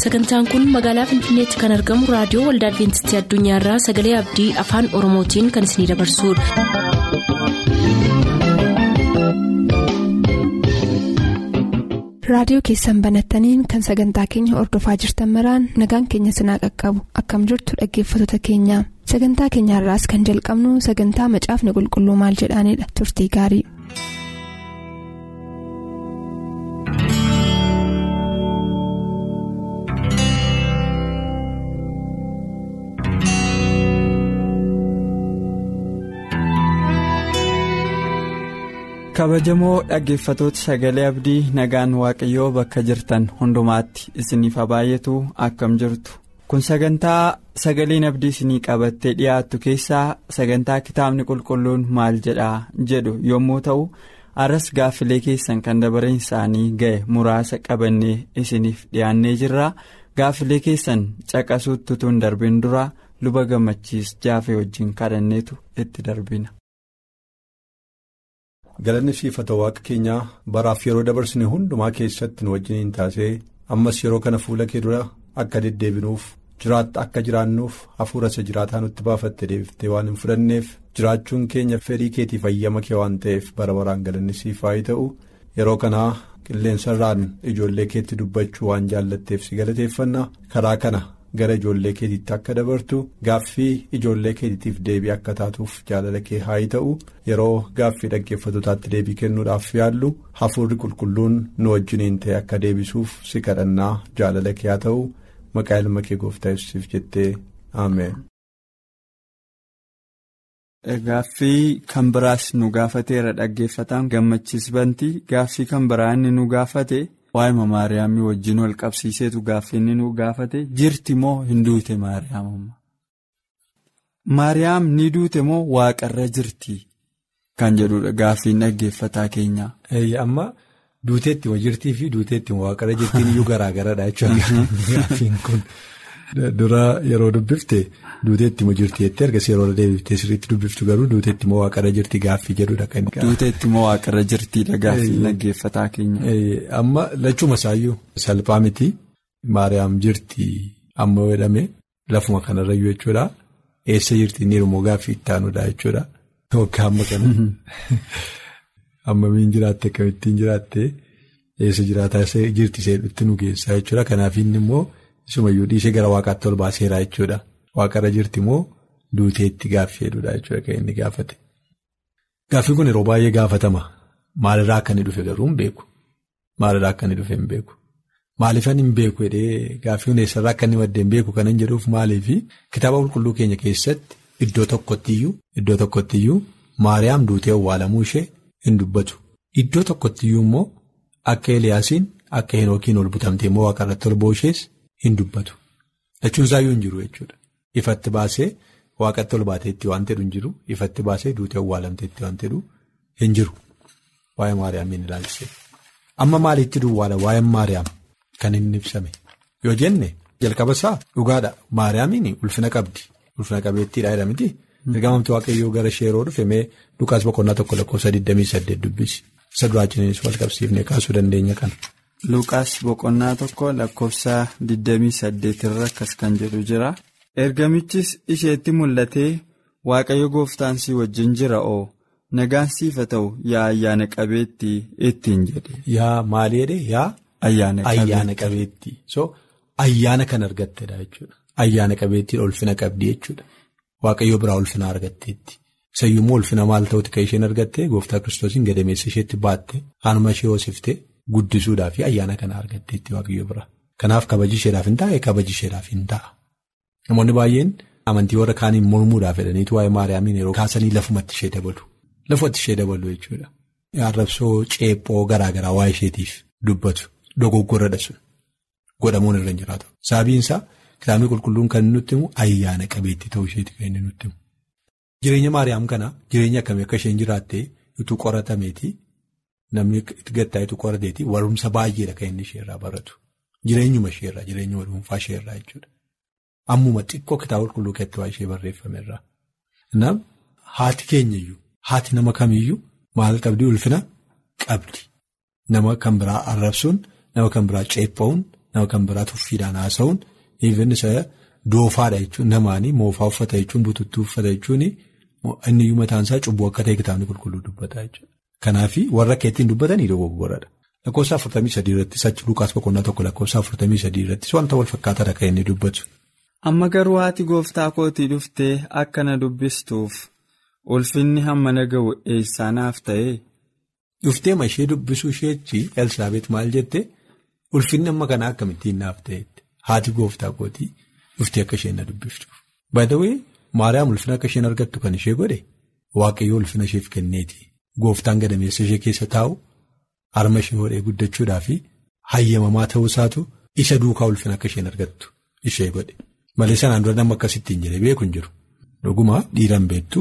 sagantaan kun magaalaa finfinneetti kan argamu raadiyoo waldaa adventistii addunyaarraa sagalee abdii afaan oromootiin kan isinidabarsudha. raadiyoo keessan banattaniin kan sagantaa keenya ordofaa jirtan maraan nagaan keenya sinaa qaqqabu akkam jirtu dhaggeeffattoota keenya sagantaa keenyaarraas kan jalqabnu sagantaa macaafni qulqulluu maal jedhaanidha turtii gaarii. kabajamoo dhaggeeffatoota sagalee abdii nagaan waaqayyoo bakka jirtan hundumaatti isiniif baay'atu akkam jirtu kun sagantaa sagaleen abdii isinii qabattee dhiyaattu keessaa sagantaa kitaabni qulqulluun maal jedhaa jedhu yommuu ta'u arras gaaffilee keessan kan dabareen isaanii ga'e muraasa qabannee isiniif dhiyaannee jirra gaaffilee keessan caqasuutti tun darbin dura luba gammachiis jaafee wajjin kadhanneetu itti darbina. galanni siifata waaqa keenyaa baraaf yeroo dabarsine hundumaa keessatti nu wajjiniin taasee ammas yeroo kana fuula kee dura akka deddeebinuuf jiraatta akka jiraannuuf hafuura isa jiraataa nutti baafatte deebiftee waan hin fudhanneef jiraachuun keenya fedhii keetiif ayyama kee waan ta'eef bara baraan galanni siif haa ta'u yeroo kanaa qilleensarraan ijoollee keetti dubbachuu waan jaallatteef si galateeffanna karaa kana. gara ijoollee keetiitti akka dabartu gaaffii ijoollee keetiitiif deebii akka taatuuf jaalala kee haa ta'u yeroo gaaffii dhaggeeffatotaatti deebii kennuudhaaf yaallu hafuurri qulqulluun nu wajjiniin ta'e akka deebisuuf si kadhannaa jaalala kee haa ta'u maqaa ilma kee gooftaa yesuusiif jettee ameen. Gaaffii kan biraas nu gaafateera dhaggeeffataan gammachiis bantii gaaffii kan biraa inni nu gaafate. waa'ima maariyaamii wajjin wal qabsiiseetu gaaffii inni nu gaafate jirti moo hin duute maariyaamumma maariyaam ni duute moo waaqarra jirti kan jedhudha gaaffiin dhaggeeffataa keenyaa. amma duuteetti ma jirtii fi duuteetti ma waaqarra jirtiin iyyuu garaa garadha jechuudha gaaffiin kun dura yeroo dubbifte duuteetti ma jirti jettee erga yeroo deebiftee sirriitti dubbiftu garuu duuteetti ma waaqarra jirti gaaffii jedhudha kan inni. duuteetti ma waaqarra jirtiidha gaaffii dhaggeeffataa keenya. amma lachuma isaayyuu salphaa miti maariyaam jirti amma jedhame lafuma kanarrayyuu jechuudha eessa jirti inni immoo gaaffii itti aanudha jechuudha. Waggaa amma kana amma miin jiraatte akkamittiin jiraatte eessa jiraataa jirti seedhutti nu geessaa jechuudha kanaaf inni immoo isumayyuu dhiisee gara waaqaatti ol baaseera jechuudha waaqarra jirti immoo duuteetti gaaffii jedhudha jechuudha kan inni gaafate. Gaaffiin kun yeroo baay'ee gaafatama maalirraa akka inni dhufe garuu hin beeku maalirraa akka inni dhufe hin beeku maaliifan hin beeku jedhee gaaffiin eessarraa akka inni maddee hin beeku kan hin jedhuuf maaliifi kitaaba qulqulluu keenya keessatti. Iddoo tokkottiyyuu iddoo tokkottiyyuu maariyaam duutee awwaalamuu ishee hin dubbatu iddoo tokkottiyyuu immoo akka eliyaasiin akka hinookiin ol butamtee immoo waaqarratti ol bo'ishees hin dubbatu jechuun isaayyuu hin jiru jechuudha ifatti baasee waaqatti ol baateetti waan jedhu hin jiru ifatti baasee duutee awwaalamteetti waan jedhu hin jiru waa'ee maariyaamiin ilaalchisee amma maaliitti duwwaala waa'ee maariyaam kan inni ibsame yoo jenne jalqaba isaa dhugaadha maariyaamiin ulfina qabdi. ulfina qabeettiidha jedhamti ergamamti waaqayyoo gara ishee yeroo dhufe mee lukaas boqonnaa tokko lakkoofsa 28 dubbisi isa duraachiniinis wal qabsiifnee kaasuu dandeenya kana. Lukaas boqonnaa tokko lakkoofsa 28 irra akkas kan jedhu jira ergamichis isheetti mul'atee waaqayyo gooftaan si wajjin jira oo nagaan siif haa ta'u yaa ayyaana qabeettii ittiin jedhe. Yaa maali jedhee yaa. Ayyaana qabeettii so ayyaana kan argattedha jechuudha. Ayyaana qabeettiin ulfina qabdi jechuudha. Waaqayyoo biraa ulfina argatteetti. Sayyummoo ulfina maal ta'utti kan isheen argattee gooftaa kiristoosiin gadameessa isheetti baatte haanuma ishee hoosiftee guddisuudhaa fi ayyaana kana argatteetti waaqayyoo biraa. Kanaaf kabaji isheedhaaf hin taa'e kabaji isheedhaaf hin ta'a. Namoonni baay'een amantii warra kaaniin mormuudhaaf jedhaniitu waa'ee maariyaamiin yeroo kaasanii lafumatti ishee dabalu. Lafumatti ishee dabalu jechuudha. Arrabsoo ceephoo garaa garaa waa'ee isheetiif dubbatu dogoggorradha sun godhamuun irra hin jiraatu. Sababiinsaa. Kitaabni qulqulluun kan nutti himu ayyaana qabeettii ta'uu isheeti kan inni nutti himu. Jireenya Maariyaam kana jireenya akkamii akka isheen jiraattee utuu qoratameeti namni itti gattaa'etu qorateeti warumsa baay'eedha kan inni isheerraa baratu. Jireenyuma isheerraa jireenyuma dhuunfaa isheerraa jechuudha. Ammuma xiqqoo kitaaba qulqulluu keessatti waa ishee barreeffamerraa. Nam haati keenyayyuu haati nama kamiyyuu maal qabdi ulfina qabdi. Nama kan biraa arrabsuun nama kan biraa ceepha'uun nama kan biraa tuffiidhaan haasa'uun even isa doofaadha jechuun namaanii moofaa uffata jechuun bututtuu uffata jechuun inni iyyuu mataan isaa cubbuu akka ta'e kitaabni qulqulluu dubbata jechuudha. Kanaaf warra keettiin dubbatanii dogoggoradha. Lakkoofsa afurtamii sadii irrattis achi Lukaas boqonnaa tokko lakkoofsa afurtamii sadii irrattis wanta wal fakkaataadha kan inni dubbatu. Amma garuu haati gooftaa kootii dhuftee akka na dubbistuuf ulfinni hamma na ga'u eessaa naaf ta'e. Dhuftee ma ishee dubbisuu isheetti Elsaabeet maal jette ulfinni amma kanaa akkamittiin naaf ta'etti haati gooftaa kootii dhuftee akka isheen na dubbiftuuf. Baay'ee Maariyaam ulfina akka isheen argattu kan ishee godhe waaqayyoo ulfina isheef kenneeti. Gooftaan gadameessa ishee keessa taa'u harma ishee hodhee guddachuudhaa fi hayyamamaa ta'uu isaatu isa duukaa ulfina akka isheen argattu ishee godhe. Malee sanaan dura nama akkasittiin jedhee beeku hin jiru. Dhugumaa dhiiraan beektu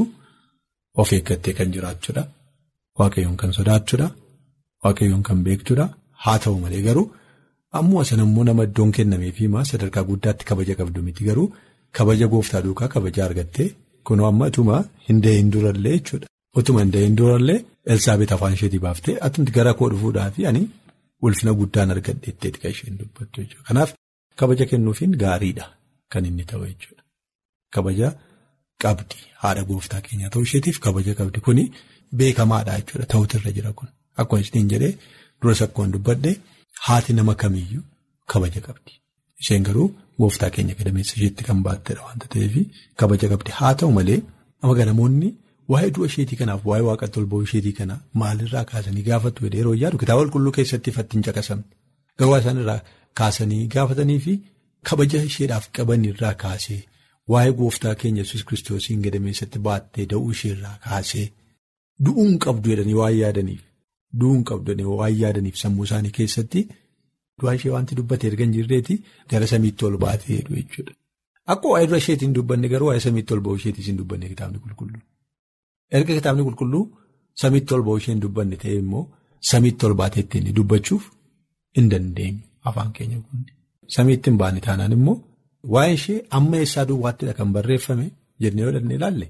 of eeggattee kan jiraachuudha. Waaqayyoon kan sodaachuudha. Waaqayyoon kan beektuudha. Haa ta'u malee garuu ammoo asan ammoo nama iddoon kennameefi maa sadarkaa guddaatti kabaja qabdu miti garuu kabaja gooftaa duukaa kabaja argattee kunoo amma utuma hin dahin durallee jechuudha. Utuma hin dahin durallee Elsaabeet afaan isheetii baaftee atumti gara koo dhufuudhaafi ani ulfina guddaan argadheetteeti kan isheen dubbattu jechuudha. Kanaaf kabaja kennuufiin gaariidha kan inni ta'u jechuudha. Kabaja qabdi haadha gooftaa keenyaa ta'uu isheetiif kabaja qabdi kuni beekamaadha jechuudha ta'utirra jira kun akkuma isheen jedhee duras akkuma dubbadde haati nama kamiyyuu kabaja qabdi. Isheen garuu gooftaa keenya gadameessa isheetti kan baattedha waanta ta'eef kabaja qabdi haa ta'u malee amma namoonni. Waa'ee du'a isheetii kanaaf waa'ee waaqa tolboo isheetii kana maalirraa kaasanii gaafatu yeroo yaadu kitaaba qulqulluu keessatti ifatti hin caqasamne garuu isaan irraa kaasanii gaafatanii fi kabaja isheedhaaf qaban irraa kaasee waa'ee gooftaa keenya yesus kiristoosiin gadameessatti baattee da'uu isheerraa kaasee du'uun qabdu jedhanii waan yaadaniif du'uun qabdu jedhanii waan yaadaniif sammuu isaanii keessatti du'aa ishee wanti dubbate erga hin jirreeti gara samiitti ol baatee jedhu jechuudha. Akka waa'ee dura isheetiin dubbanne garuu waa'ee samiitti ol ba'uu isheetiin hin dubbanne kitaabni qulqulluu. Erga kitaabni qulqulluu samiitti ol ba'uu ishee hin dubbanne ta'e immoo samiitti ol baatee ittiin dubbachuuf hin dandeenyu afaan keenya kun. Samiitti hin baane taanaan immoo waa'ee ishee amma eessaa duwwaattidha kan barreeffame jennee yoo dhannee ilaalle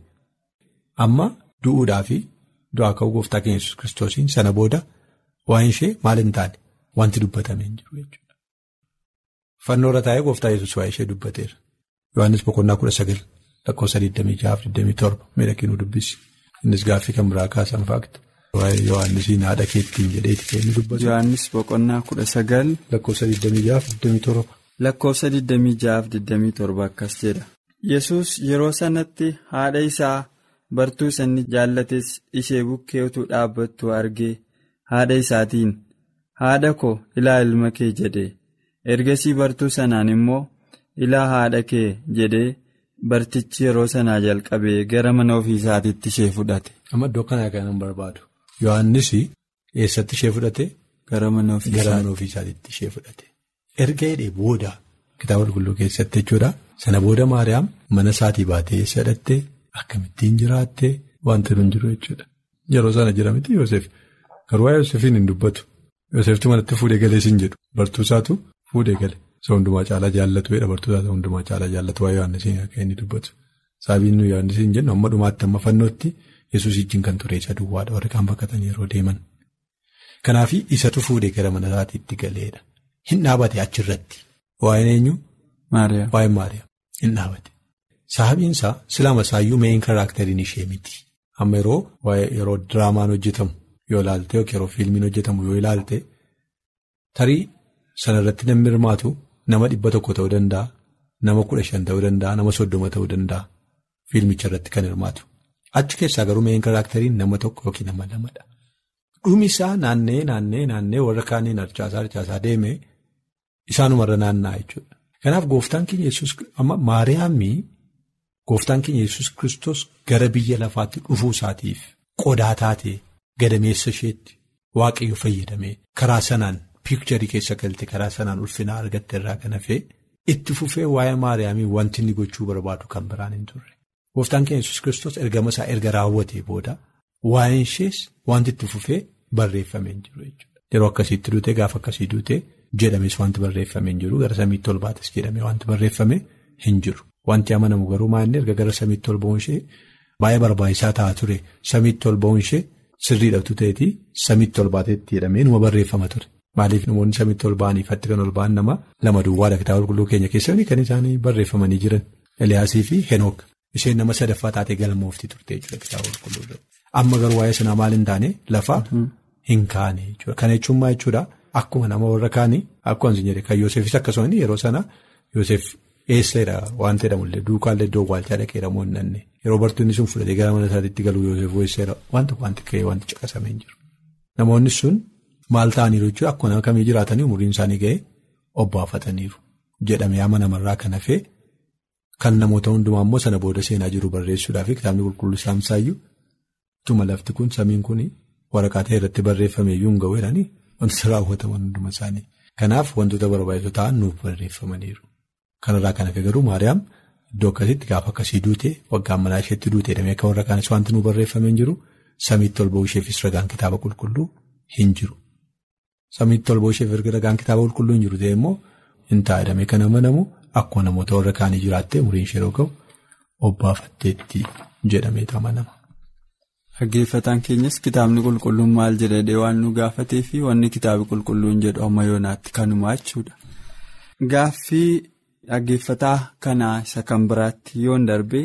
amma du'uudhaa fi du'aa ka'uu gooftaa keenya yesus kiristoosiin sana booda waa'ee ishee maal hin taane wanti dubbatame hin jiru jechuudha. Fannoorra taa'ee gooftaa yesus waa'ee ishee dubbateera. Yohaannis boqonnaa kudha sagal lakkoofsa 26-27 miidhaginuu dubbisi. Innis gaaffii kan biraa kaasan faakta. Waa'ee Yohaannisiin haadha keettiin jedheeti kan inni dubbatu. Yohaannis boqonnaa kudha sagal. Lakkoofsa 26-27. Lakkoofsa 26-27 akkas jedha. Yesus yeroo sanatti haadha isaa bartuu sanni jaallates ishee bukkee utuu dhaabbattu argee haadha isaatiin haadha koo ilaa ilma kee jedhe ergasii bartuu sanaan immoo ilaa haadha kee jedhee. Bartichi yeroo sanaa jalqabee gara mana ofii isaatiitti ishee fudhate. Amma iddoo kanaa kan hin barbaadu. Yohaannis eessatti ishee fudhate? Gara mana ofii isaatiitti ishee fudhate. Erga hidhee booda kitaaba qulqulluu keessatti jechuudha. Sana booda Maariyaam mana isaatii baatee eessa hidhattee akkamittiin jiraattee wanti hin jiru jechuudha. Yeroo sana jira miti Yoosef. Garuu waa'ee Yoosefiin hin dubbatu. Yooseftu manatti fuudhee galee siin jedhu. Bartuu isaatu fuudhee gale. Isa hundumaa caalaa jaallatu jedha bartoota isa hundumaa caalaa jaallatu waa'ee Yohaannisiin akka inni dubbatu. Sababiin nuyi Yohaannisiin jennu amma dhumaatti amma fannootti Yesuus wajjin kan ture isa duwwaadha warri kaan bakkatan yeroo deeman. Kanaaf isatu fuudhee gara mana isaatiitti galeedha. Hin dhaabate achirratti. Waa'een eenyu? Maariyaam. Waa'een Maariyaam. Hin dhaabate. Sababiin isaa silama isaayyuu meeshaan karaakteriin ishee miti. Amma yeroo waa'ee yeroo diraamaan hojjetamu yoo ilaalte yookiin yeroo fiilmiin hojjetamu yoo ilaalte tarii sanarratti namni hirmaatu. Nama dhibba tokko ta'uu danda'a. Nama kudha shan ta'uu danda'a. Nama soddoma ta'uu danda'a. Fiilmicha irratti kan hirmaatu. Achi keessaa garuu meeshaan karaakteriin nama tokko yookiin nama lamadha. Dhumi isaa naannee naannee naannee warra kaaniin harcaasaa harcaasaa deemee isaanumarra naanna'a jechuudha. Kanaaf gooftaan keenya yesus amma Maariyaamii gooftaan keenya yesus kristos gara biyya lafaatti dhufuu isaatiif qodaa taatee gadameessa isheetti waaqayyo fayyadamee karaa sanaan. Piikcharii keessa galte karaa sanaan ulfinaa argatte irraa kan hafee itti fufee waa'ee Maariyaamii wanti inni gochuu barbaadu kan biraan hin turre. Gooftaan keenya yesus kiristoos ergama isaa erga raawwatee booda waa'een ishees wanti itti fufee barreeffamee hin jiru jechuudha. Yeroo akkasiitti duutee gaafa akkasii duutee jedhames wanti barreeffamee hin jiru gara samiitti ol baates jedhamee wanti barreeffamee hin jiru. Wanti amanamu garuu maa'inni erga gara samiitti ol ba'uun ishee baay'ee barbaachisaa ta'aa ture samiitti ol ba'uun ishee sirriidhatu ta'eetii samiitti ol baateetti jedhamee numa barreeffama ture. Maaliif namoonni samiitti ol ba'anii ifatti kan ol ba'an nama lama duwwaadha kitaaba qulqulluu keenya keessatti kan isaanii barreeffamanii jiran Eliyaasii fi Henook isheen nama sadaffaa taatee galmooftii turte jechuudha kitaaba qulqulluu. Amma garuu waa'ee sanaa maal hin taane lafa hin kaane jechuudha. Kana jechuun maal jechuudha akkuma nama warra kaanii akkuma hin jedhe kan Yoosefis akkasuma yeroo sana Yoosef eessadha waan jedhamullee duukaallee iddoo waalchaa dhaqee ramoo hin nanne yeroo bartoonni sun fudhatee gara mana isaatti galu Yoosef eessadha wanta wanti ka'ee wanti caqasamee hin jiru. Namoonni sun maal ta'aniiru jechuudha akkuma nama kamii jiraatanii umuriin isaanii ga'ee obbaafataniiru jedhamee amma namarraa kan hafee kan namoota hundumaa immoo sana booda seenaa jiru barreessuudhaaf kitaabni qulqulluu saamsaayyuu tuma lafti kun samiin kun waraqaa ta'e irratti barreeffame iyyuu hin ga'u jedhanii wantoota raawwataman hunduma isaanii. Kanaaf wantoota barbaachisoo ta'an nuuf barreeffamaniiru. Kanarraa kan hafe garuu Maariyaam iddoo akkasitti gaafa akkasii duute waggaan manaa isheetti duute jedhamee akka warra kaanis wanti nuuf barreeffamee hin jiru samiitti ol ba'uu isheefis ragaan kitaaba qulqulluu hin jiru. Samiitti ol ba'uu isheef ragaan kitaaba qulqulluu hin jiru ta'e immoo hin taa'edhamee kan amanamu akkuma namoota warra kaanii jiraattee umriin ishee yeroo ga'u obbaafatteetti jedhamee amanama. Dhaggeeffataan keenyas kitaabni qulqulluun maal jedhee waan nu gaafatee fi wanni kitaabni qulqulluun jedhu amma yoonaatti kanuma jechuudha. Gaaffii dhaggeeffataa kanaa isa kan biraatti yoon darbe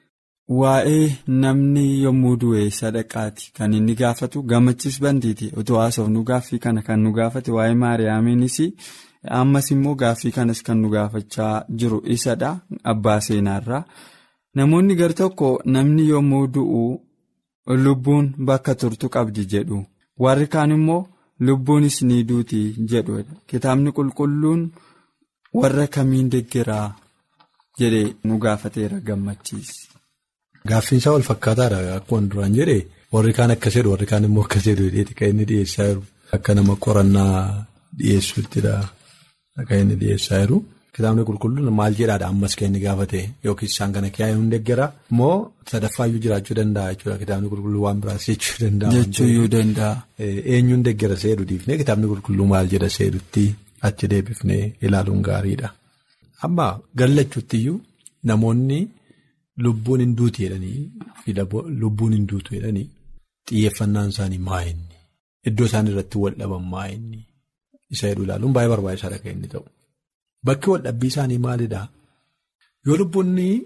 waa'ee namni yommuu du'e sadaqaati kan inni gaafatu gammachis bantiiti utuu haasofnu gaaffii kana kan nu gaafate waa'ee maariyaamiinis ammas immoo gaaffii kanas kan nu gaafachaa jiru isadha abbaa seenaarraa namoonni gar tokko namni yommuu du'u. Lubbuun bakka turtu qabdi jedhu warri kaan immoo lubbuunis ni duuti jedhu kitaabni qulqulluun warra kamiin deggeraa jedhee nu gaafateera gammachiisi. Gaaffiin isaa wal fakkaataadha akkuma duraan jedhe warri kaan akkas jedhu warri kaan immoo akkas jedhu kan inni dhiyeessaa jiru akka nama qorannaa dhiyeessuuttidha kan inni dhiyeessaa jiru. Kitaabni qulqulluun maal jedhaadha ammas kan inni gaafate yookiin isaan kana kiyaa'ee hin deeggaraa moo sadaffaayyuu jiraachuu danda'a jechuudha kitaabni qulqulluu waan biraas jechuu danda'a. Jechuuyyuu danda'a. Eenyuun deeggara seedu dhiifnee kitaabni qulqulluu maal jedha seedutti achi deebifnee ilaaluun gaariidha. Amma gallachuuttiyyuu namoonni lubbuun hin duutu jedhanii fi lubbuun hin duutu jedhanii xiyyeeffannaan isaanii maa inni iddoo isaan irratti wal dhaban maa inni isa jedhu ilaaluun baay'ee barbaachisaadha kan inni ta'u. Bakki waldhabbii isaanii maalidhaa? Yoo lubbuun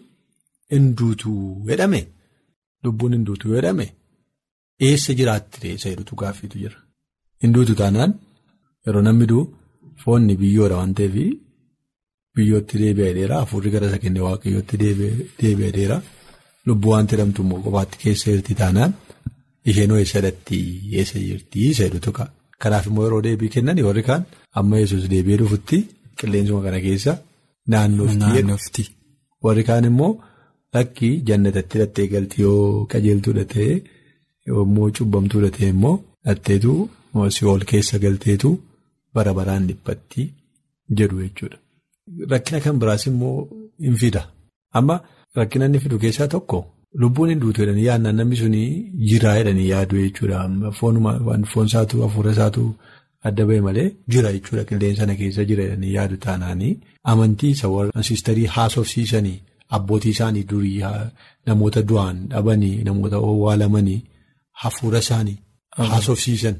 hin duutu jedhame lubbuun hin duutu jedhame eessa jiraatti isa jedhutu gaaffiitu jira. Hin duutu taanaan yeroo namni du'u foonni biyyoodha waan ta'eef biyyootti deebi'ee dheeraa hafuurri gara isa kennee waaqayyootti deebi'ee dheeraa lubbuu waan jedhamtu immoo qofaatti keessa jirti taanaan isheenoo eessa dhatti eessa jirti isa jedhutu ka'a. Kanaaf immoo yeroo deebii kennan warri kaan amma yesus deebi'ee dhufutti. Qilleensuma kana keessa naannofti. Warri kaan immoo lakkii jannatatti hidhattee galti yoo qajeeltuudha ta'e yommuu cubbamtuudha ta'e immoo hidhatteetu si'ool keessa galteetu bara baraan dhiphatti jedhu jechuudha. Rakkina kan biraas immoo hin fida. Amma rakkina inni fidu keessaa tokko lubbuun hin duutu jedhanii yaadnaan namni suni jiraa jedhanii yaadu jechuudha. Foon isaatu hafuura isaatu. Adda ba'e malee jira jechuudha qilleensa sana keessa jira jedhanii yaadu taanaanii amantii isa warra siistarii haasofsiisanii abbootii isaanii durii namoota du'an dhabanii namoota owwaalamanii hafuura isaanii haasofsiisan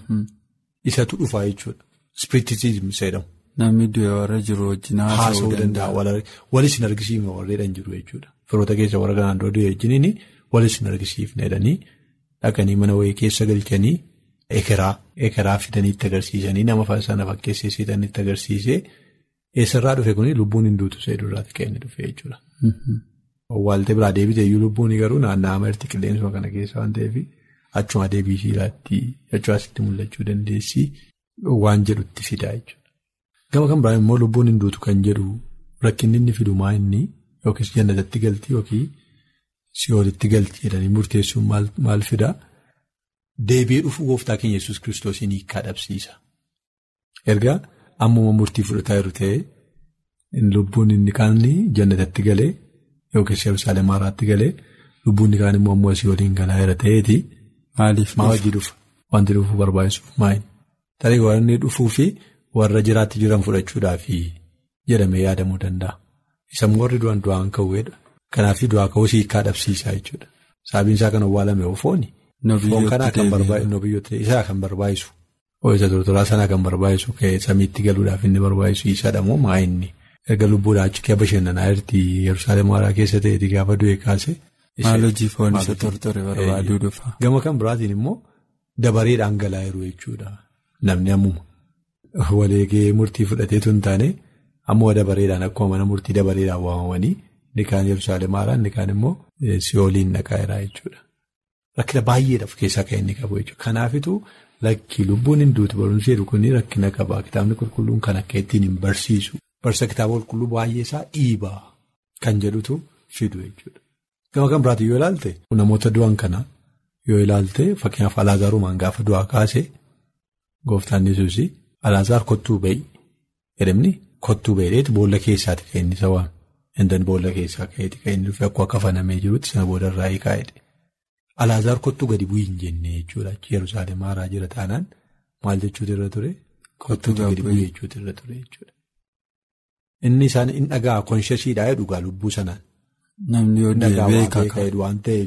isatu dhufaa jechuudha. Ispiritisizim jedhamu. Namni du'e warra jiru wajjin haasa'uu danda'a. Walis hin argisiifne warreedhaan jiru jechuudha. Firoota keessa warra kanaan dura du'e wajjiniin walis hin argisiifne jedhanii dhaqanii mana wayii keessa galchanii. Ekeraa ekeraa fidanii itti agarsiisanii nama sana fakkeessisan itti agarsiisee eessarraa dhufe kuni lubbuun hin duutu seedurraatti kan inni dhufe jechuudha. Waaltee biraa deebitee iyyuu lubbuun garuu naanna'aa marti qilleensuma kana keessa waan ta'eef achuma deebii shiiraatti achumaasitti mul'achuu dandeessi waan jedhutti fidaa jechuudha. Gama kan biraan immoo lubbuun hin duutu kan jedhu rakkinni inni fidu maa inni yookiis jannatatti galti yookiin si'oolitti galti jedhanii murteessuun maal fidaa? Deebi'ee dhufuu gooftaa keenya yesus kiristoosiin hiikaa dhabsiisa. Erga ammuma murtii fudhataa jiru ta'ee lubbuun inni kaan jannatatti galee yookiis Yerusaalem haaraatti galee lubbuun inni kaan immoo ammoo asii waliin galaa jira ta'eeti. Maaliif maa hojii dhufa? Wanti dhufuu barbaachisuuf maali? Tarii warri dhufuu fi warra jiraatti jiran fudhachuudhaaf jedhamee yaadamuu danda'a. Isa warri du'an du'aan ka'uudha. Kanaaf du'aa ka'uus hiikaa dhabsiisaa jechuudha. Sababiin isaa kan owwaalame fooni. Foon kanaa kan barbaachisu isaa kan barbaachisu Ho'iinsa tortoraa sana kan barbaachisu ka'ee samiitti galuudhaaf inni barbaachisu isadha moo maa inni erga lubbuudhaa achi kee bashannanaa jirti Yerusaalem haaraa keessa ta'eeti gaafa du'e kaase. Maal hojii foon isa tortore barbaaduu dhufa. Gama kan biraatiin immoo dabareedhaan galaa jiru jechuudha. Namni ammuma waleegee murtii fudhateetu hin taane ammoo dabareedhaan akkuma mana murtii dabareedhaan waamamanii inni kaan Yerusaalem haaraa inni kaan immoo si'ooliin dhaqaa jira jechuudha. Rakkina baay'eedhaaf keessaa kan inni qabu jechuudha. Kanaafituu lakki lubbuun hin duutu barumsi jedhu kun rakkina qaba. Kitaabni qulqulluun kan akka ittiin hin barsiisu. Barsa kitaaba qulqulluu baay'ee isaa dhiibaa kan jedhutu fidu jechuudha. Gama kan biraatiin yoo ilaalte namoota du'an kana yoo ilaalte fakkeenyaaf Alaazarumaan gaafa du'aa kaase gooftaan Yesuus Alaazaar kottuu ba'i jedhamni kottuu ba'iidheeti boolla keessaati kan inni isa waame. Indan boolla keessaa ka'eeti kan inni dhufe akkuma kafanamee jirutti sana boodarraa hiikaa'edha. Alaazaar kottuu gadi bu'ii hin jenne jechuudha. Yerusaalem haaraa jira taanaan maal jechuutu irra ture? Kottuu gadi bu'ii jechuutu irra ture jechuudha. Inni isaan hin dhagaa konshasiidhaa dhugaa lubbuu sanaan. Namni yoo beekaa waan ta'eef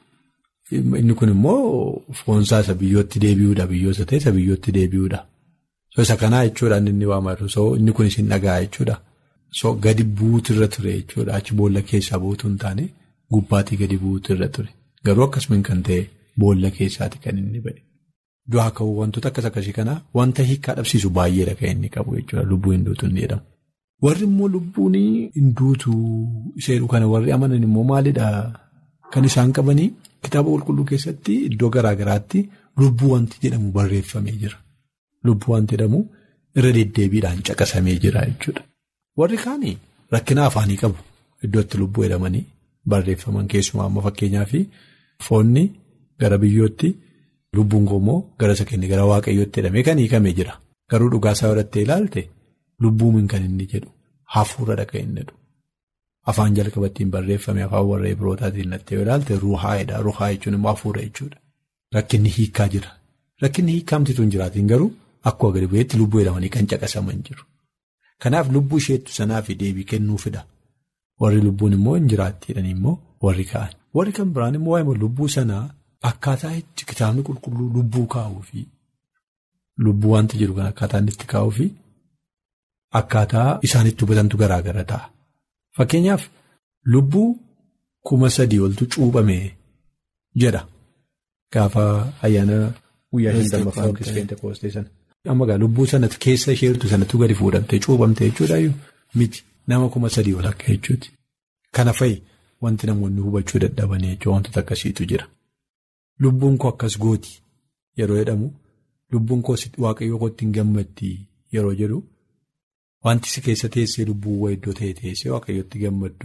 inni kun immoo foonsaa isa biyyootti deebi'uudha biyyoota ta'e isa biyyootti deebi'uudha. So isa kanaa jechuudhaan inni waamatu so inni kunis hin dhagaa jechuudha. So gadi buutu irra ture jechuudha achi boolla keessaa buutu hin taane gubbaatii gadi buutu irra ture. Garuu akkasumas kan ta'e boolla keessaati kan inni bade. Du'aa ka'uu wantoota akkas akkasii kanaa wanta hiikaa dhabsiisu baay'eedha kan inni qabu jechuudha lubbuu hin duutu inni jedhamu. Warri immoo lubbuun hin duutu ishee kana warri amanan immoo maalidhaa kan isaan qabanii kitaaba qulqulluu keessatti iddoo garaa garaatti lubbuu wanti jedhamu barreeffamee jira. Lubbuu wanti jedhamu irra deddeebiidhaan caqasamee jira jechuudha. Warri kaanii rakkina afaanii qabu iddootti lubbuu jedhamanii barreeffaman keessumaa amma fakkeenyaaf foonni gara biyyootti lubbuun immoo gara isa kenne gara waaqayyootti jedhamee kan hiikamee jira. Garuu dhugaasaa godhattee ilaalte. Lubbuun kan inni jedhu hafuuradha kan inni jedhu afaan jalqabattiin barreeffame afaan warra Ibrootaatiin nattee yoo ilaalte ruhaa'edha ruhaa jechuun immoo hafuura jechuudha. Rakkinni hiikaa jira rakkinni hiikkaamtitu hin jiraatiin garuu akkuma gadi bu'eetti lubbuu jedhamanii kan caqasaman jiru. Kanaaf lubbuu isheettu sanaa fi deebii kennuufidha warri lubbuun immoo hin jiraatti jedhanii immoo warri ka'an warri kan biraan immoo waa'ee lubbuu sanaa akkaataa itti kitaabni qulqulluu lubbuu kaa'uu fi lubbuu wanti jiru kan akkaataa inni itti kaa'uu fi. Akkaataa isaanitti hubatantu garaa gara ta'a. Fakkeenyaaf lubbuu kuma sadii oltu cuuphame jedha. Gaafa ayyaana guyyaa shantammaffaa yookiis Peentekoostee sana. Amma gaa lubbuu sanatti keessa isheertu sanatti gadi fuudhamtee cuuphamte jechuudhaayyuu miti nama kuma sadii ol akka jechuuti. Kana fa'i wanti namoonni hubachuu dadhabanii jechuun wantoota akkasiitu jira. Lubbuun koo akkas gooti yeroo jedhamu lubbuun koo waaqayyoo kootti hin gammaddi yeroo jedhu. Wanti si keessa teessee lubbuu iddoo ta'e teessee waaqayyootti gammaddu.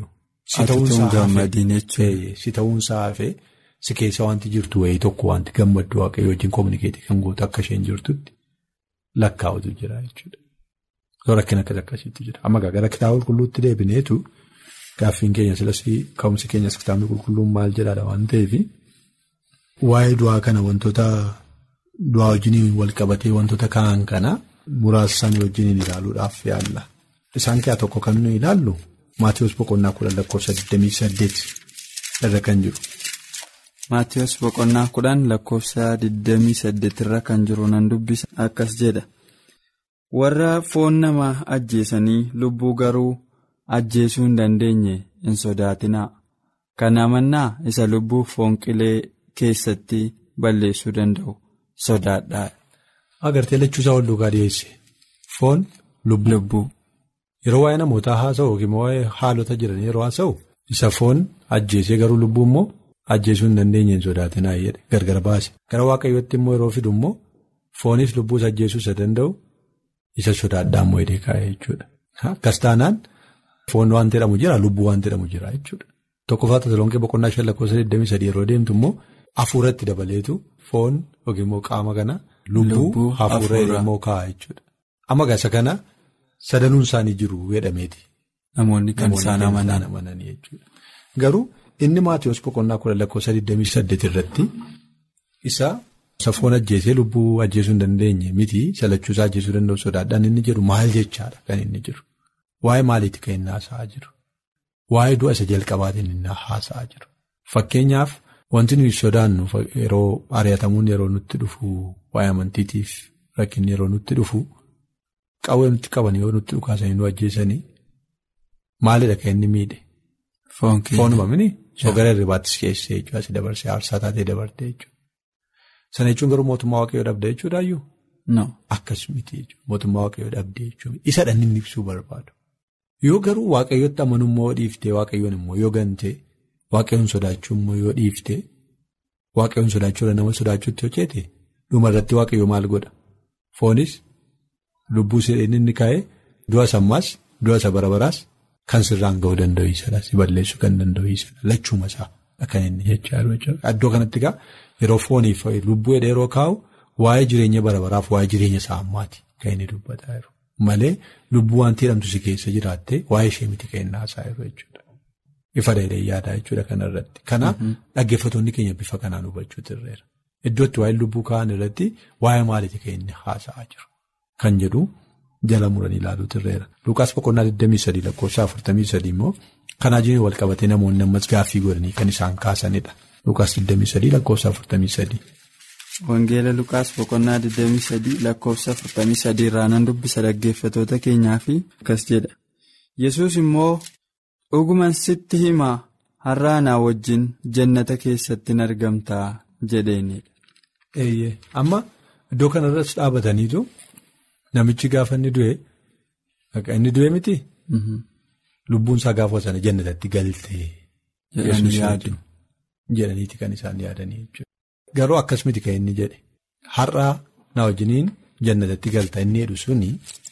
Si ta'uunsaa hafee si keessa wanti jirtu wayii tokko wanti gammaddu waaqayyoo wajjin kominikeetii kan gootu akka isheen jirtutti lakkaa'utu jira jechuudha. Rakkina akkas akkasiitu jira. Amma gara kitaaba qulqulluutti deebineetu gaaffiin keenya silasii ka'umsi keenyas kitaabni qulqulluun maal jedhaadha waan ta'eef waa'ee du'aa kana wantoota du'aa wajjin wal qabatee wantoota kaa'an kana. Muraasa isaanii wajjin ilaaluudhaaf yaalla. Isaan keessaa tokko kan nuyi ilaallu Maatiyus Boqonnaa kudhan lakkoofsa 28 irra kan jiru. Maatiyus Boqonnaa kudhan lakkoofsa 28 irra kan jiru nan dubbisa akkas jedha. Warra foon nama ajjeesanii lubbuu garuu ajjeesuu hin dandeenye hin sodaatinaa. Kan amannaa isa lubbuu foon qilee keessatti balleessuu danda'u sodaadhaa. Agartee lachuusaa wal duukaa dhiyeesse foon lubbuu yeroo waa'ee namootaa haasa'u yookiin waa'ee haalota jiran yeroo haasa'u isa foon ajjeesee garuu lubbuu immoo ajjeesuu hin dandeenye hin sodaatinaa jedhe gargar baase gara waaqayyootti immoo yeroo fidu immoo foonis lubbuus ajjeesuu isa danda'u isa sodaadhaa immoo hidhee kaa'ee jechuudha. Akkas taanaan foon waan jedhamu jira lubbuu waan jedhamu jira jechuudha. Tokkoffaa Tasalonqee boqonnaa shan lakkoofsa 23 yeroo deemtu immoo hafuuratti dabaleetu foon yookiin immoo qaama kana. Lubbuu hafuura immoo kaa'a jechuudha. Amma gaasa kana sadanuun isaanii jiru jedhameeti. Namoonni kan isaan amananii jechuudha. Garuu inni Maatiyus boqonnaa kudha lakkoofsa 28 irratti isa foon ajjeesee lubbuu ajjeesuu hin dandeenye miti salachuusaa ajjeesuu danda'u sodaadhaan inni jedhu maal jechaadha kan inni jiru. Waa'ee maaliitti kan inni haasa'aa jiru? Waa'ee du'a isa jalqabaatiin inni haasa'aa jiru. Fakkeenyaaf. Wanti nuyi sodaannu yeroo ari'atamuun yeroo nutti dhufu waa'ee amantiitiif rakkinni yeroo nutti dhufu qawwee nutti qaban yoo nutti dhukaasanii nu ajjeesanii maalidha kan inni miidhe. Foonuma mini gara irribaattis keessee jechuudha asii dabarsee aarsaa taatee dabartee jechuudha. Sana jechuun garuu mootummaa waaqayyoo dhabdee jechuudhaayyuu. Akkas miti jechuudha mootummaa waaqayyoo dhabdee jechuudha isa dhanni inni ibsuu barbaadu. Yoo garuu waaqayyootti amanummaa yoo dhiiftee waaqayyoon immoo yoo gantee waaqayyoon sodaachuu immoo yoo dhiiftee waaqayyoon sodaachuudha nama sodaachuutti hojjete dhuma irratti waaqayyoo maal godha foonis lubbuu sireen inni kaa'ee du'a sammaas du'a isa barabaraas kan sirraan ga'uu danda'u isadha si balleessuu kan danda'u isadha lachuuma isaa kan inni jechaa jiru iddoo kanatti egaa yeroo fooniif lubbuu yeroo kaa'u waa'ee jireenya barabaraaf waa'ee jireenya isaa ammaati kan inni dubbataa jiru. Malee lubbuu wanti jedhamtu si keessa jiraattee waa'ee ishee miti kan inni haasaa jiru jechuudha. Ifa dheedhee yaadaa jechuudha kanarratti. Kanaaf dhaggeeffattoonni keenya bifa kanaan hubachuu dirreera. Iddootti waa'ee lubbuu kaa'an irratti waa'ee maaliiti kan inni haasa'aa jiru. Kan jedhu jala muranii ilaaluu dirreera. Lukaas boqonnaa 23 lakkoofsa 43 immoo kanaa jireenya wal qabatee namoonni ammas gaaffii godhanii kan isaan kaasanidha. Lukaas 23 lakkoofsa 43. Wangeela Lukaas boqonnaa 23 lakkoofsa 43 irraa nan dubbisa dhaggeeffatoota keenyaa fi akkas jedha. Yesuus immoo dhuguman sitti himaa har'a anaa wajjin jannata keessatti in argamtaa jedheenidha. Eeyyee amma iddoo kanarratti dhaabataniitu namichi gaafa inni du'e inni du'e miti. Lubbuun isaa gaafa sana jannatatti galtee. Jedhaniiti kan isaan yaadanii jechuudha. Garuu akkas miti kan inni jedhe har'aa na wajjiniin jannatatti galta inni jedhu suni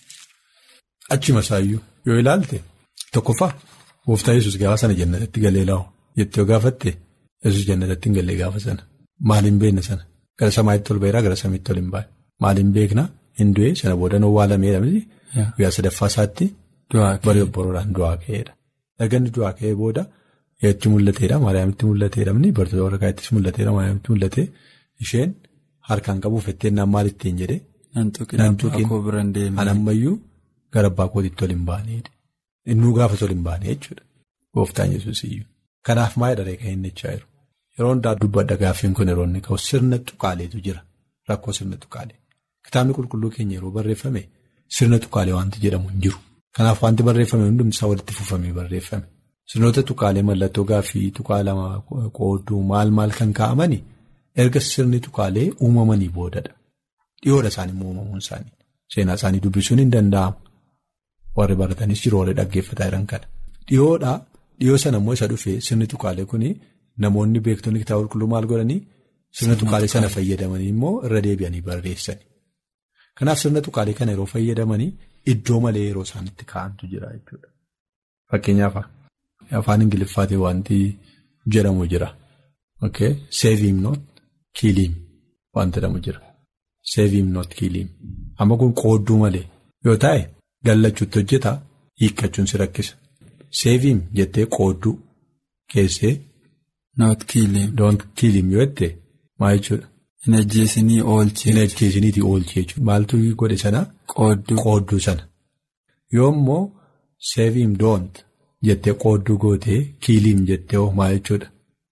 achuma isaayyuu yoo ilaalte tokkoffaa gooftaa yesus gaafa sana jannatatti galee laa'u jettee yoo gaafatte yesus jannatatti hin galee gaafa sana maaliin beekna sana gara samaa'itti ol ba'iraa gara samiitti ol hin baane maaliin beekna hin du'e sana booda owwaalamee dhabni guyyaa sadaffaa isaatti barii obboroodhaan du'aa ka'eedha erga du'aa ka'ee booda. Eetti mul'ateedha Maariyaamitti mul'ateedha bartoota warra kaayittis mul'ateedha Maariyaamitti mul'ate isheen harkaan qabuuf etteenyaan maal ittiin jedhee. Nan tuqin anammayyuu gara abbaa kootiitti ol hin baaneedha. Innuu gaafas ol hin baane jechuudha. Gooftaan yesuus iyyuu. Kanaaf maal dharee kan inni jechaa jiru. Yeroo hundaa dubbadha gaaffiin kun yeroo inni ka'u sirna tuqaaleetu jira. Rakkoo sirna tuqaalee. Kitaabni qulqulluu keenya yeroo barreeffame sirna tuqaalee wanti jedhamu hin jiru. Kanaaf wanti barreeffame hundumti isaa walitti fufamee barreeffame. Sirnoota tuqaalee mallattoo gaaffii tuqaa lama qoodduu maal maal kan kaa'amani erga sirni tuqaalee uumamanii boodadha. Dhiyoodha isaanii uumamuun isaanii. Seenaa isaanii dubbisuun hin danda'amu. Warri baratanis jiru warri dhaggeeffataa jiran kana. Dhiyoodhaa dhiyoo sana immoo isa dhufee sirni tuqaalee kuni namoonni beektonni kitaaba qulqulluu maal godhanii sirna tuqaalee sana fayyadamanii immoo irra deebi'anii barreessani. Kanaaf sirna tuqaalee kana yeroo fayyadamanii iddoo malee yeroo isaanitti kaa'antu jira jechuudha. Fakkeenyaaf. Afaan Ingiliffaatiin wanti jedhamu jira. Save him not kill him wanti jedhamu jira. Save him not kill him. Amma kun qoodduu malee yoo taa'e gallachuutti hojjetaa hiikkachuun si rakkisa. Save him jettee qoodduu keessee. Not kill him. Don't kill him yoo jette maal jechuudha. Hin ajjeesinii oolchee. Hin ajjeesiniitii oolchee jechuudha. Maaltu godhe sana. Qoodduu. Qoodduu sana. Yoo immoo save him don't. Jettee qoodduu gootee kiiliim jettee hoo maal jechuudha.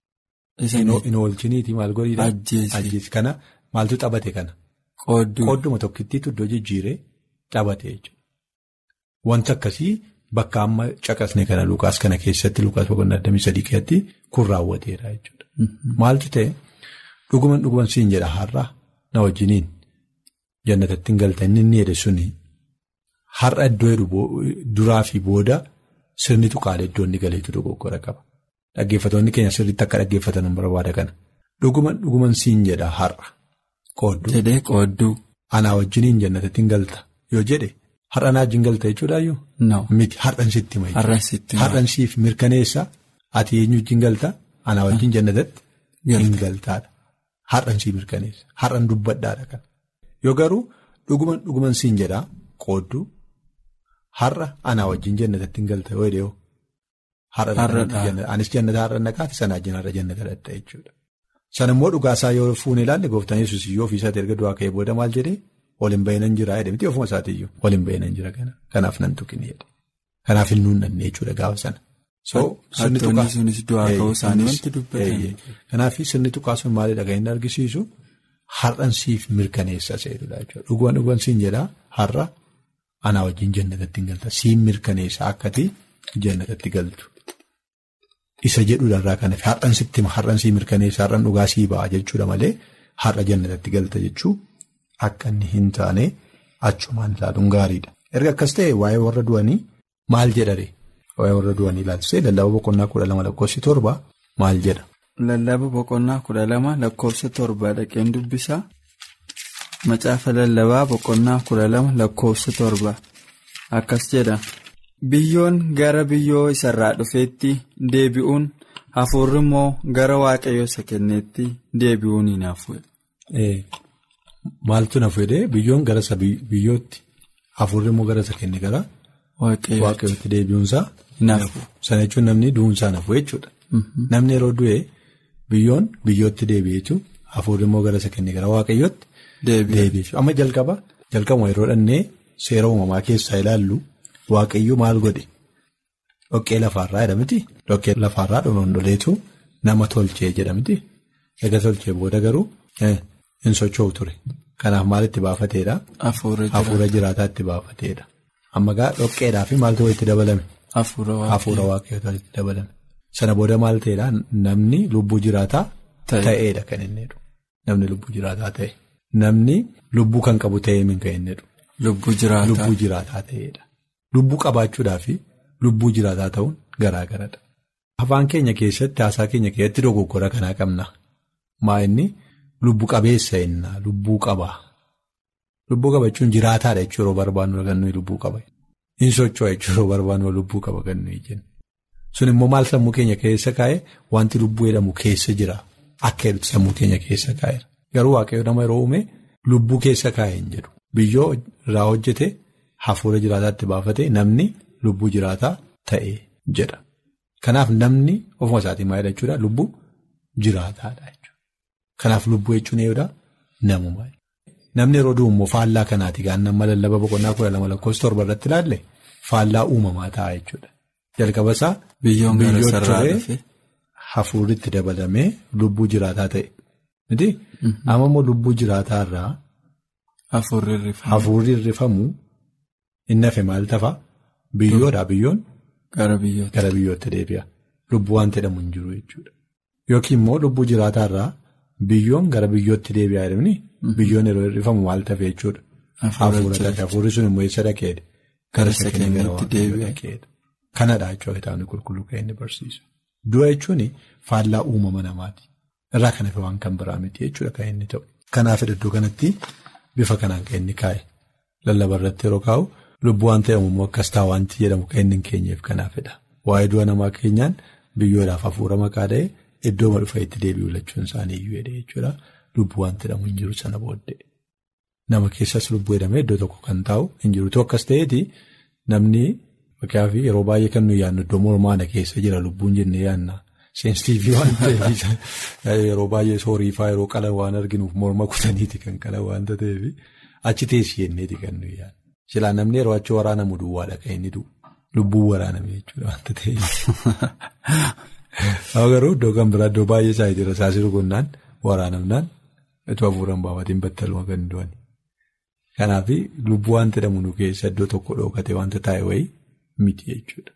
Hin oolchiniiti maal godhiidha. Ajjeesi. Kana maaltu xabate kana. Qoodduu. Qoodduma tokkittiitu iddoo jijjiiree xabate jechuudha. Wanti akkasii bakka amma caqasne kana Lukaas kana keessatti Lukaas boqonnaa digdamii sadii keessatti kun raawwateera jechuudha. Maaltu ta'e dhuguman dhuguman siin jedha har'a na wajjiniin jannatatti hin galta inni inni jedhe suni har'a iddoo jedhu duraa fi booda. Sirni tuqaalee iddoo inni galeetu dogoggora qaba. Dhaggeeffatoonni keenya sirriitti akka dhaggeeffatan hin barbaada kana. Dhuguman dhuguman siin jedha har'a. Qoodduu. Jedhee qoodduu. Anaa wajjiniin jannatatti hin galta yoo jedhe har'a naa wajjin galta jechuudhaayyuu. No. Miti har'an sitti hima jechuudha. Har'an sitti hima. Har'an siif mirkaneessa ati eenyu wajjin galta anaa wajjin jannatatti hin galtaadha. Har'an siif mirkaneessa. Har'an dubbadhaadha kan. Yoo garuu dhuguman dhuguman siin jedha qoodduu. Har'a anaa wajjin jannatatti hin galta yoo dhiyoo. Anis jannata har'a naqaati sanaa wajjin har'a jannata dhatta jechuudha. Sana immoo dhugaasaa yoo fuunee ilaalle gooftaan yesuus iyyuu ofiisaati erga du'aa ka'ee booda maal jedhee ol hin ba'inan jira jedhe miti ofuma isaatiiyyuu ol hin ba'inan jira kana kanaaf nan tuqin jedhe. Kanaaf hin nuunnanne jechuudha gaafa sana. Hattoonni sunis du'aa ka'uu isaanii wanti dubbatan. Kanaaf sirni tuqaa sun maalidha kan inni argisiisu har'an siif mirkaneessa seedudha jechuudha. Dhuguman dhuguman siin jedhaa har'a anaa wajjin jannatatti galta siin mirkaneessa akkati jannatatti galtu. Isa jedhuudhaarraa kan hafe har'an sitti har'an sii mirkaneessa har'an dhugaa sii ba'a jechuudha malee har'a jannatatti galta jechuu akka inni hin taane achumaan ilaaluun gaariidha. Erga akkas ta'e waa'ee warra du'anii maal jedhare waa'ee warra du'anii ilaalchisee lallabaa boqonnaa kudha lama lakkoofsi torba maal jedha. Lallaba boqonnaa kudha lama lakkoofsa torba dhaqeen dubbisaa. Macaafa lallabaa boqonnaa kudha lama lakkoofsa torba akkas jedha. Biyyoon gara biyyoo isarraa dhufeetti deebi'uun hafuurri immoo gara waaqayyo isa kenneetti deebi'uun hin hafu. Maaltu nafu jedhee biyyoon gara isa biyyootti hafuurri immoo gara isa kenne gara waaqayyootti deebi'uunsaa hin hafu. Sana jechuun namni du'uunsaa nafu jechuudha. Namni yeroo du'e biyyoon biyyootti deebi'e jechuun hafuurri immoo gara isa kenne gara waaqayyootti deebi'e. Amma jalqaba jalqabuma yeroo dhannee seera uumamaa keessaa ilaallu. Waaqayyo maal godhe dhoqqee lafaarraa jedhamti dhoqqee lafaarraa dhoondoleetu nama tolchee jedhamti erga tolchee booda garuu hin socho'u ture kanaaf maal itti baafateedha hafuura jiraataa itti baafateedha amma gaa dhoqqeedhaa fi maaltu itti dabalame hafuura waaqayyootaa itti dabalame sana booda maal ta'eedha namni lubbuu jiraataa ta'eedha kan inni jedhu namni lubbuu jiraataa ta'e namni lubbuu kan qabu ta'ee min kan inni jedhu lubbuu jiraataa ta'eedha. Lubbuu qabaachuudhaa fi lubbuu jiraataa ta'uun garaa garadha. Afaan keenya keessatti haasaa keenya keessatti dogoggora kanaa qabna. Maa inni lubbu qabeessa innaa lubbuu qabaa. Lubbuu qabachuun jiraataadha jechuun yeroo barbaannu kan nuyi lubbuu qaba. Hin socho'a jechuun yeroo barbaannu lubbuu qaba kan nuyi jennu. Sun immoo maal sammuu keenya keessa kaa'e wanti lubbuu jedhamu keessa jira. Akka jedhutti sammuu keenya keessa kaa'eera. Garuu waaqayyo nama yeroo uume lubbuu keessa kaa'e hin jedhu. Biyyoo irraa hojjete. Hafuura jiraataatti baafate namni lubbuu jiraataa ta'e jedha. Kanaaf namni ofuma isaatii maal jechuudha lubbuu jiraataadha jechuudha. Kanaaf lubbuu jechuun eeyyudha namuma. Namni yeroo du'u immoo faallaa kanaati gaan nama lallaba boqonnaa kudha lama lakkoofsa torba irratti ilaalle faallaa uumamaa ta'a jechuudha. Jalqaba isaa biyyoon ture hafuurri itti dabalamee lubbuu jiraataa ta'e. Miti amma immoo lubbuu jiraataa irraa hafuurri irrifamu. Inni hafe maal tafa biyyoodhaa biyyoon gara biyyootti deebi'a. Lubbuu waan jedhamu hin jiru jechuudha. Yookiin immoo lubbuu jiraataa irraa biyyoon gara biyyootti deebi'aa jedhamni biyyoon yeroo hir'ifamu maal tafe jechuudha. Hafuurri sun immoo eessa dhaqeedha? Gara isa kenneetti deebi'eedha. Kanadha jechuudha kitaabni qulqulluu kan inni barsiisu. Du'a jechuun faallaa uumama namaati. Irraa kan hafe waan kan biraa miti jechuudha kan inni ta'u. Kanaaf iddoo kanatti bifa kanaan kan inni kaa'e. Lallaba irratti yeroo kaa'u. Lubbuu waan ta'eef immoo akkas ta'a wanti jedhamu kan inni hin keenyeef kanaafidha. Waa'ee du'a namaa keenyaan biyyoodhaaf hafuura maqaa ta'e iddoo dhufa itti deebi'u lachuun isaanii iyyuu jedhee jechuudha. Lubbuu waan jedhamu hin jiru sana booddee. Nama keessas lubbuu jedhamee iddoo tokko kan taa'u hin jiru. Tokko akkas ta'eeti namni fakkaafi yeroo baay'ee kan nuyi yaadnu iddoo mormaana keessa jira lubbuun jennee yaadna. Seensiitiivii waan ta'eef yeroo baay'ee sooriifaa yeroo qalan waan arginuuf morma kutaniiti kan qalan waanta ta'eef achi teessi jenneeti kan nuyi yaadnu. Silaa namni yeroo achi waraanamu duwwaadha kan inni du'u. Lubbuu waraaname jechuudha waanta ta'eef. Garuu iddoo kan biraa iddoo baay'ee isaa jira saasii rukunnaan waraanamnaan itoo hafuuraan baafatiin battaluma kan du'an. Kanaaf lubbuu waan jedhamu nu keessa iddoo tokko dhookate wanta taa'e wayii miti jechuudha.